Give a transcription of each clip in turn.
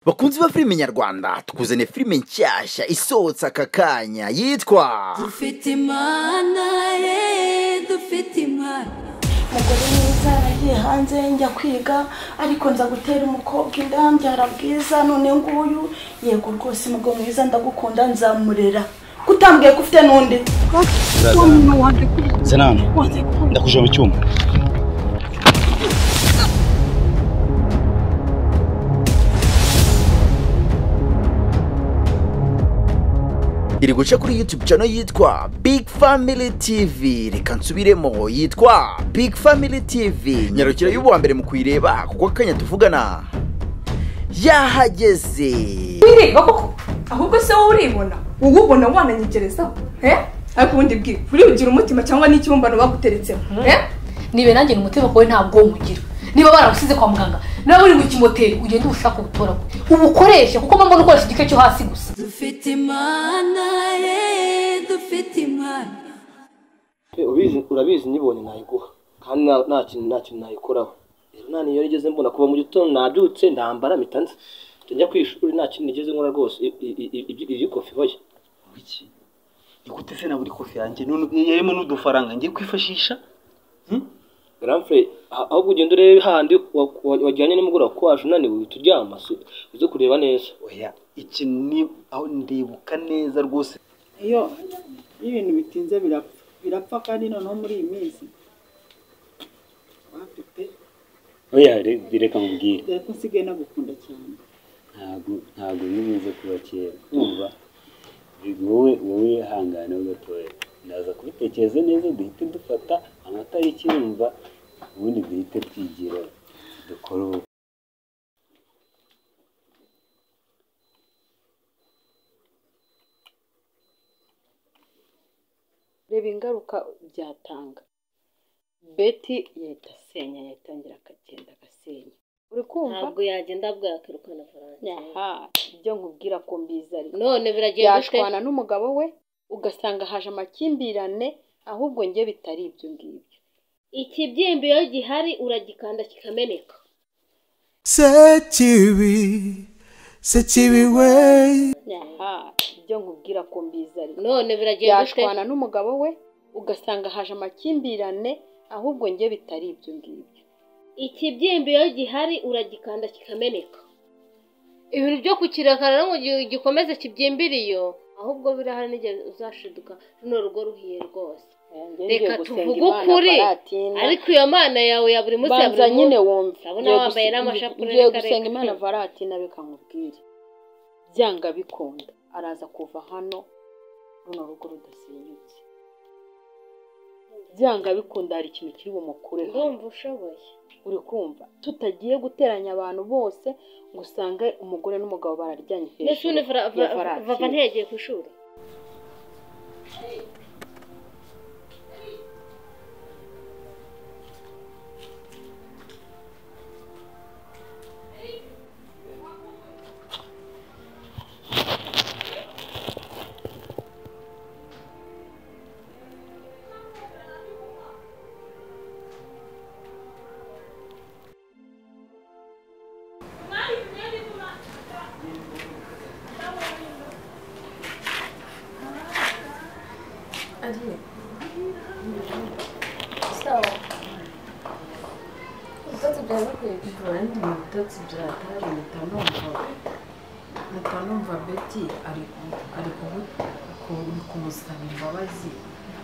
bakunzi ba filime nyarwanda tukuzaniye filime nshyashya isohotse aka kanya yitwa dufite imana ye dufite imana umugore mwiza yaragiye hanze njya kwiga ariko nza gutera umukobwa inda mbyara bwiza none nguyu yego rwose umugabo mwiza ndagukunda nzamurera kutambwiye ko ufite n'undi senani ndakujya mu cyuma iri guca kuri YouTube channel yitwa Big Family TV reka nsubiremo yitwa Big Family TV nyarukira y'uwa mbere mu kuyireba kuko akanya tuvugana yahageze wireba koko ahubwo se wowe uribona wowe ubona wananyegerezaho eh? ariko ubundi bwira uribugira umutima cyangwa n'ikibumbano baguteretsemo eh? nibe nanjye ni umutima wawe ntabwo mugira niba baragusize kwa muganga nawe uri mu kimoteri ugende ubushake ubutoragure ubukoreshe kuko mpamvu ukoresha igice cyo hasi gusa dufite imana ye dufite imana ubizi urabizi nibonye nayiguha kandi nta- nta kintu nta kintu nayikoraho rero nta niyo nigeze mbona kuva mu gitondo nabyutse ndambara mpita nza njya ku ishuri nta kintu nigeze nkora rwose I- i- i- ibyi- iyi kofi hoya iki igute se na buri kofi yanjye none yarimo n'udufaranga ngiye kwifashisha Granfrey ah- ahubwo ugenda urebe handi wa- wa- wajyanye nimugoroba kuko waje unaniwe uhita uryama se uze kureba neza oya iki ni aho ndibuka neza rwose iyo iyo ibintu bitinze birapfa birapfa kandi noneho muri iyi minsi wapi pe oya re- reka nkubwire dore ko nsigaye nagukunda cyane ntabwo ntabwo nigeze kuba kera umva wowe wowe wihangane ho gatoya ndaza kubitekereza neza duhite dufata amatariki yumva ubundi duhite twigira dukore ubu reba ingaruka byatanga beti yahita asenya yatangira akagenda agasenya uri kumva ntabwo yagenda bwakirukana faransa aha ibyo nkubwira ko mbizi ariko none biragenda ute yashwana n'umugabo we ugasanga haje amakimbirane ahubwo njye bitari ibyo ngibyo ikibyimba iyo gihari uragikanda kikameneka aha ibyo nkubwira ko mbizi ariko none biragenda ute yashwana n'umugabo we ugasanga haje amakimbirane ahubwo njye bitari ibyo ngibyo ikibyimba iyo gihari uragikanda kikameneka ibintu byo kukirekana rero ngo gi- gikomeze kibyimbire iyo ahubwo birahari n'igihe uzashiduka runo rugo ruhiye rwose reka tuvuge ukuri ariko iyo mana yawe ya buri munsi ya banza buri nyine munsi wumve Urabona Ngiye wambaye gusenga- n'amashapure ngiye reka gusenga reka. imana varatina reka nkubwire byanga bikunda araza kuva hano runo rugo rudasenyutse byanga bikunda hari ikintu kiri bumukure hano ndumva ushoboye uri kumva tutagiye guteranya abantu bose ngo usange umugore n'umugabo bararyanye ndetse hejuru ubundi Fra- ya Fra- varatine. vava ntiyageye ku ishuri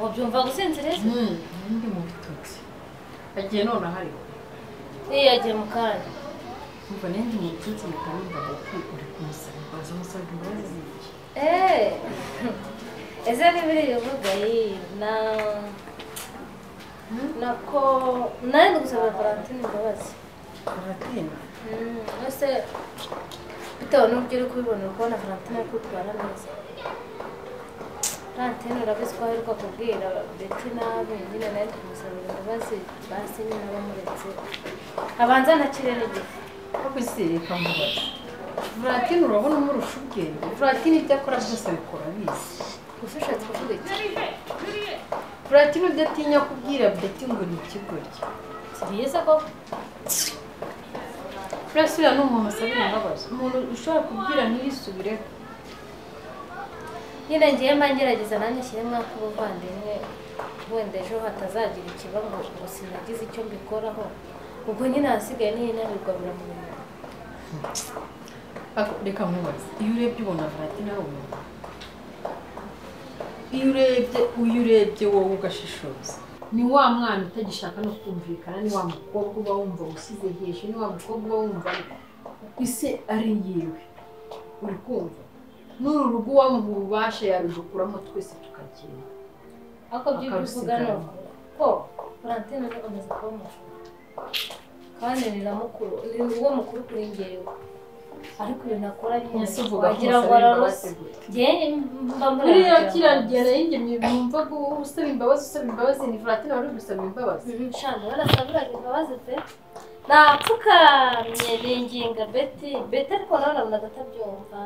wabyumva gusinziriza agiye none hari niyagiye mu kanya Eh, ese n'ibiri bivuga iyi na nako nari gusaba Valentine imbabazi Mm, ese bitewe n'uburyo uri kubibona uri kubona Valentine ari kwitwara neza Valentine urabizi ko aheruka kubwira Betty nabi nyine nawe tumusabira imbabazi basi nyine abamuretse abanza ntakire n'igifu varatine urabona umurusha ubwenge Valentine ibyo akora byose abikora abizi gusa ushatse kuvuga iki Platini udatinya kubwira Betty ngo ni ikigoryi. si byiza ko buriya siriya ni umuntu asabira imbabazi umuntu ushobora kubwira ntiyisubireho nyine ngiye mba ngerageza nanjye nshyiremo nk'ubuvandimwe wenda ejo hatazagira ikiba ngo ngo sinagize icyo mbikoraho ubwo nyine ahasigaye n'inanirwa biramureba Ako- reka nkubaze iyo urebye ubona valentina ari umuntu iyo urebye iyo urebye wowe ugashishoza ni wa mwana utagishaka no kumvikana ni wa mukobwa uba wumva usize hejuru ni wa mukobwa uba wumva ise ari yiwe uri kumva n'uru rugo uwamuha ububasha yarudukuramo twese tukagenda ariko ibyo ujya uvuga ni Akarusiganwa. ukuri ko valentine azakomeza kuba mukuru kandi riramukuru ni uwo mukuru kuri njyewe ariko ibintu akora ni Ese umuntu uvuga ko wagira ngo musabira ararose imbabazi gute? njyewe mba mureba buriya ngira ngo kiriya gihano y'ingemye mwumvaga uwo usaba imbabazi usaba imbabazi ni valentina wari uri gusaba imbabazi nshanda barasabira imbabazi pe napfukamye ninginga beti beti ariko nawe nabonaga atabyumva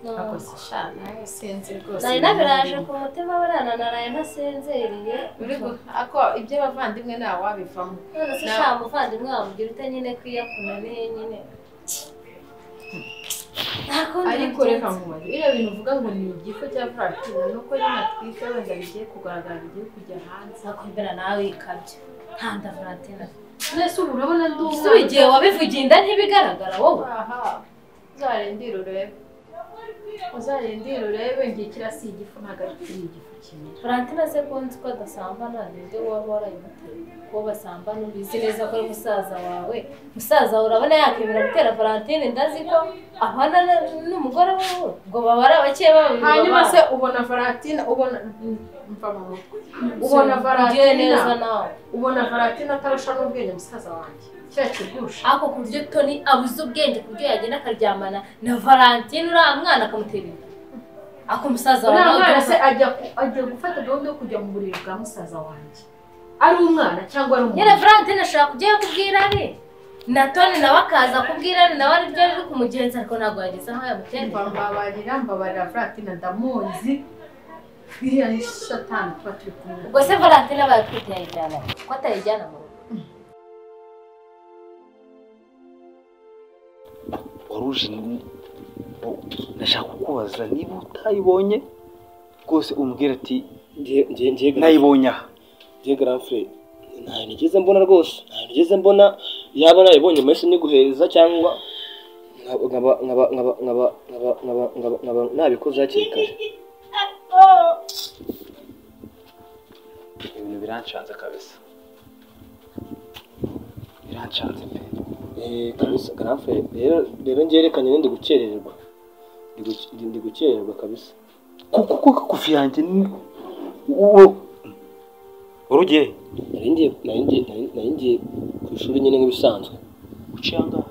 No. akoze shana sinzi rwose nari nabiraje ku mutima burana naraye ntasinziriye Uri gu- ako ibyo abavandimwe nta wabivamo none se Na- sha muvandimwe wamugira ute nyine kwiyakuna nihe nyine ariko reka nkubaze biriya bintu uvuga ngo ni igifu cya valentina ni uko nyine atwite wenda bigiye kugaragara bigiye kujya hanze nakwemera nawe ikabyo nkanda valentina mwese ubu urabona ndi umwana Ese igihe wabivugiye inda ntibigaragara wowe aha uzarindire urebe uzarindire urebe ngikira si igifu ntabwo ari igifu kimwe Valentina se ko nzi ko adasambana nibyo waba warayimuteye ko basambana ubizi neza ko ari musaza wawe musaza wawe urabona yakemera gutera Valentine ndazi ko ahana na- n'umugore we ngo baba ari abakeye babo hanyuma se ubona valentina ubona mva mu mutwe ubona Ugiriye neza valentina nawe ubona valentina atarusha n'ubwenge musaza wanjye cya kigusha ariko ku buryo toni abuze ubwenge ku buryo yagenda akaryamana na Valentine uriya mwana akamutera inda ako musaza wawe uriya nawe mwana se ubyumva- ajya ku- ajya gufata gahunda yo kujya mu buriri bwa musaza wanjye ari umwana cyangwa ari nyine umuntu Valentine ashobora kujyayo kubwira ari na Tony nawe akaza kubwira ari nawe ari ryo riri kumugenza ariko ntabwo yageze aho yamutera mba mbabarira mbabarira valentina ndamuzi biriya ni satani tuba turi kumwe ubwo se valentine aba yatwite yayijyana he? ko atayijyana mu rugo wari uje ni- o- ndashaka kukubaza niba utayibonye rwose umbwira ati nayibonye aha Dieu Grand Frère, ntayo nigeze mbona rwose ntayo nigeze mbona yaba nayibonye mbese niguheza cyangwa nkaba- nkaba- nkaba- nkaba- nkaba- nkaba- nkaba- nkaba- nkaba nabikoze hakiri kare ibintu biranshanze kabisa biranshanze pe Eh, kabisa Grand Frère, rero rero ngerekanye ndi gukerererwa Ndi guke- ndi- ndi gukererwa kabisa kuko kuko kofi yanjye ni uwo urugiye nari ngiye nari ngiye- nari- nari ngiye ku ishuri nyine nk'ibisanzwe uciye angahe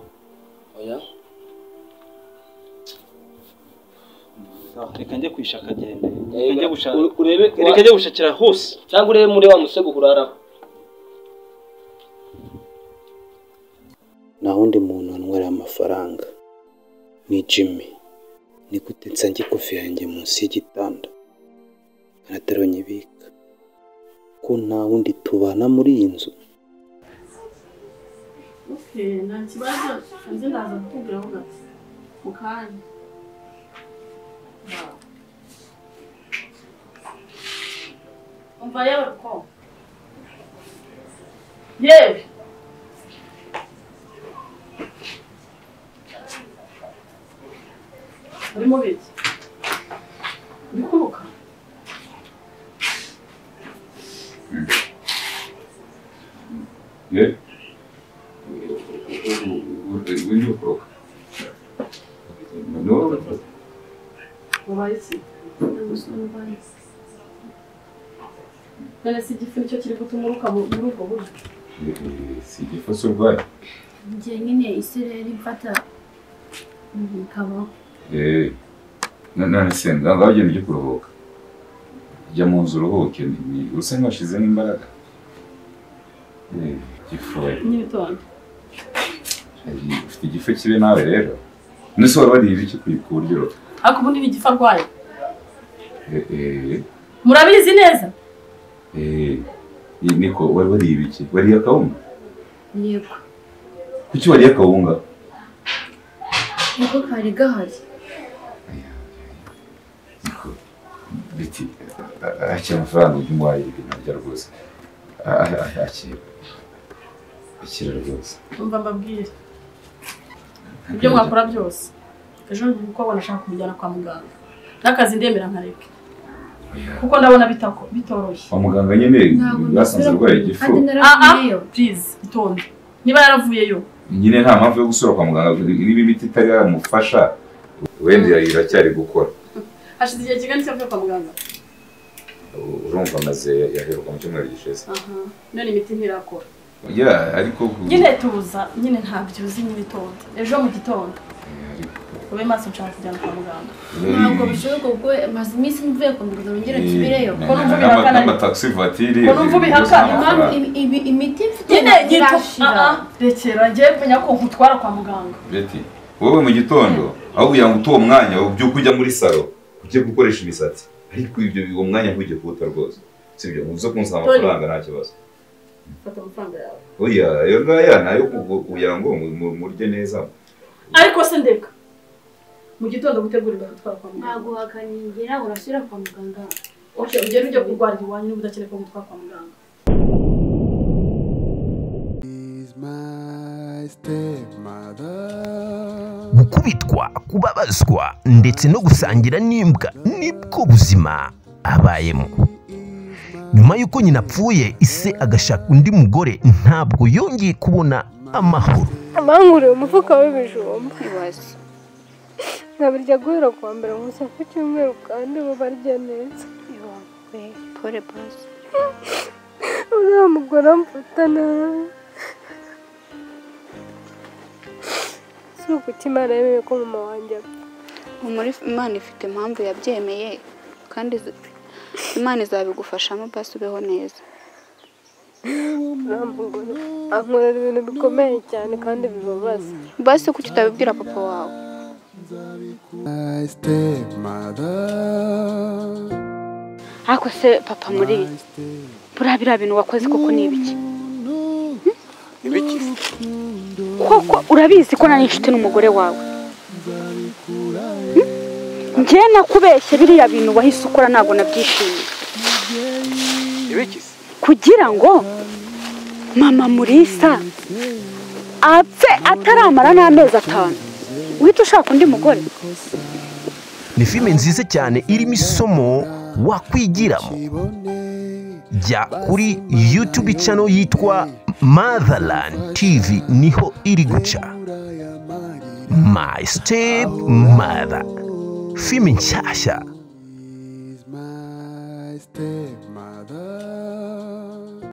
oya reka njye kwishaka agende Reka njye gushaka- reka njye njye gushakira hose cyangwa urebe muri wa musego uraraho nta wundi muntu wanywera amafaranga ni jimmy ni gute nsange ikofi yanjye munsi y'igitanda kanatarunyibika ko nta wundi tubana muri iyi nzu Okay, nta kibazo nze ndaza kukubwira aho gato mu kanya umva yewe ko yewe urimo biki uri kuruka Нет? Вы не укроп. Ну, wabaye iki none se igifu nicyo kiri gutuma uruka mu- muri ubwo buryo сиди фасурбай. njye nyine isi rero imfata bikabaho Эй, none se wagenda ujya kuruhuka jya mu nzu uruhuke ni usa nk'uwashyizemo imbaraga Eh, igifu we. n'ibitondo Egi, ufite igifu kibi nawe rero nese wari wariye ibiki ku ku buryo ariko ubundi ni igifu arwaye Eh, eh, murabizi neza eh, niko wari wariye ibiki wariye akawunga yego kuki wariye akawunga niko kari gahari biti akira amafaranga ujya umuhaye ibintu arya rwose A- a- a- akira akira rwose umva mbabwire ibyo mwakora byose ejo umukobwa nashaka kumujyana kwa muganga n'akazi ndemera nkareke kuko ndabona bitako- bitoroshye kwa muganga nyine Ntabwo basanze nasubira arwaye igifu naravuyeyo please itonde niba yaravuyeyo nyine nta mpamvu yo gusura kwa muganga niba imiti itari yamufasha wenda iracyari gukora hashize igihe kigari cyavuye kwa muganga urumva amaze yaheruka mu cyumweru gishize aha none imiti ntirakora ya ariko ku- nyine tuza nyine ntabyo uzi nyine itonde ejo mu gitondo ube maso nshaka kujyana kwa muganga ntabwo bishoboka kuko maze iminsi mvuye ku mbigo ngera nsubireyo Eh, na- na- n'ama- n'amataxi vatiri Ko numva ubihakana. imiti mfite nyine irashira. nyitashira rekera njye menya ko nkutwara kwa muganga beti wowe mu gitondo aho kugira ngo utuwo mwanya ubyuke ujya muri salo ujye gukoresha imisatsi ariko ibyo uwo mwanya ntujye kuwuta rwose sibyo uze kunsaba amafaranga nta kibazo fata amafaranga yawe oya ayo ngaya ni ayo ku- kugira ngo mu- mu- murye neza ariko se ndeka mu gitondo gutegurira gutwara kwa muganga Naguhakanyegera urashyira kwa muganga okay ugenda ujya kurwarira iwanyu niba udakeneye ko ngutwara kwa muganga gukubitwa kubabazwa ndetse no gusangira n'imbwa nibwo buzima abayemo nyuma y'uko nyina apfuye ise agashaka undi mugore ntabwo yongeye kubona amahoro abankuriye umufuka w'ibijumba nkabirya guhera ku wa mbere gusa ku cyumweru kandi bo barya neza iwawe pole bose uriya mugore amfata nabi si ukuki imana yemeye ko mama wanjye imana ifite impamvu yabyemeye kandi izi- imana izabigufashamo basi ubeho neza uriya mugore ankorera ibintu bikomeye cyane kandi bibabaza basi kuki utabibwira papa wawe ariko se papa muri buriya biriya bintu wakoze koko ni ibiki ibiki koko urabizi ko nari inshuti n'umugore wawe Hmm? njye nakubeshye biriya bintu wahise ukora ntabwo nabyishimiye ibiki kugira ngo mama murisa apfe ataramara n'amezi atanu uhita ushaka undi mugore ni filime nziza cyane irimo isomo wakwigiramo jya kuri youtube channel yitwa motherland tv niho iri guca my step mother filime nshyashya stepmother.